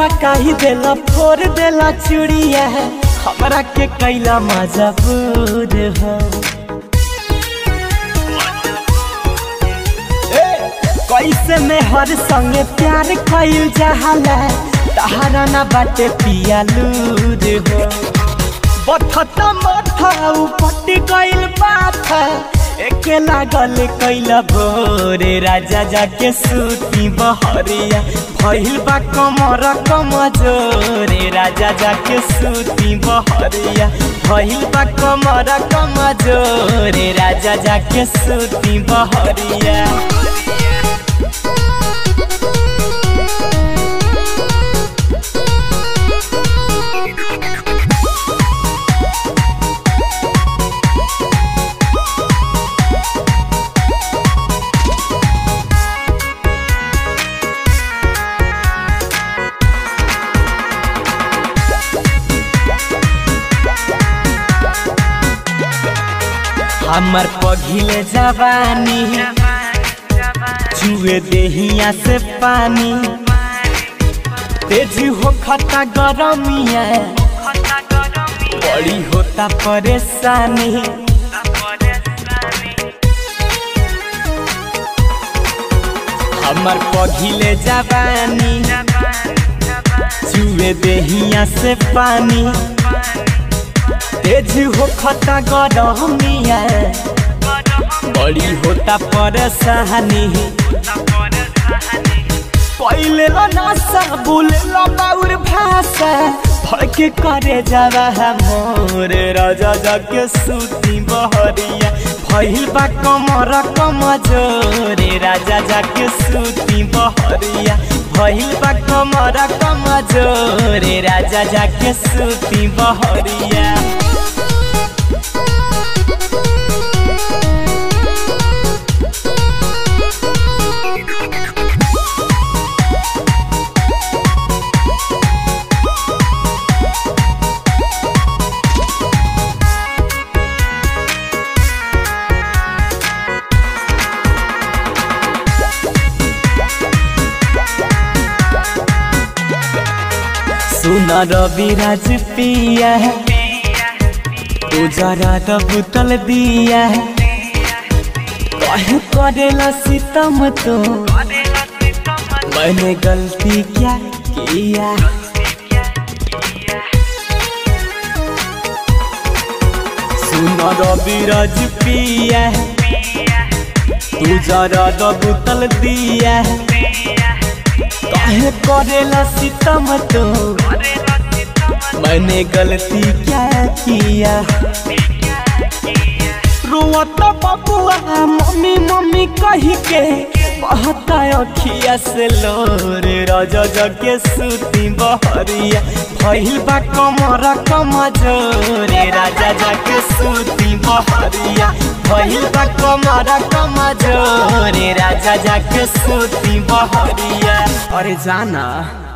सरकाही देला फोड़ देला चूड़िया हमरा के कैला मजबूर हो ए, कैसे में हर संगे प्यार कैल जहाला तहारा ना बाटे पिया लूर हो बथता माथा उपट गइल बाथा एके लागल कैला भोरे राजा जाके सूती बहरिया भइल बा कमर कमजोरे राजा जाके सूती बहरिया भइल बा कमर कमजोरे राजा जाके सूती बहरिया हमर पघिले जवानी चुए देहिया से पानी तेज हो खता गरमिया बड़ी होता परेशानी हमर पघिले जवानी चुए देहिया से पानी तेज हो खता गरमिया बड़ी होता परेशानी पहले लो नासा बोले लो बाउर भाषा भड़के करे जावा मोर राजा जाके सूती बहरिया भइल बा कमर कमजोरे राजा जाके सूती बहरिया भइल बा कमर कमजोरे राजा जाके सूती बहरिया सुना रवि राज पिया है तू जरा तो बुतल दिया है कहे करेला सितम तो मैंने गलती क्या किया सुना रवि राज पिया है तू जरा तो बुतल दिया है काहे करेला सितम तो मैंने गलती क्या किया रोता बबुआ मम्मी मम्मी कही के बहता अखिया से लोरे राजा जगे सूती बहरिया भइल बा कमर कमजोरे राजा जाके सूती बहरिया भइल बा कमर कमजोरे राजा जाके सूती बहरिया अरे जाना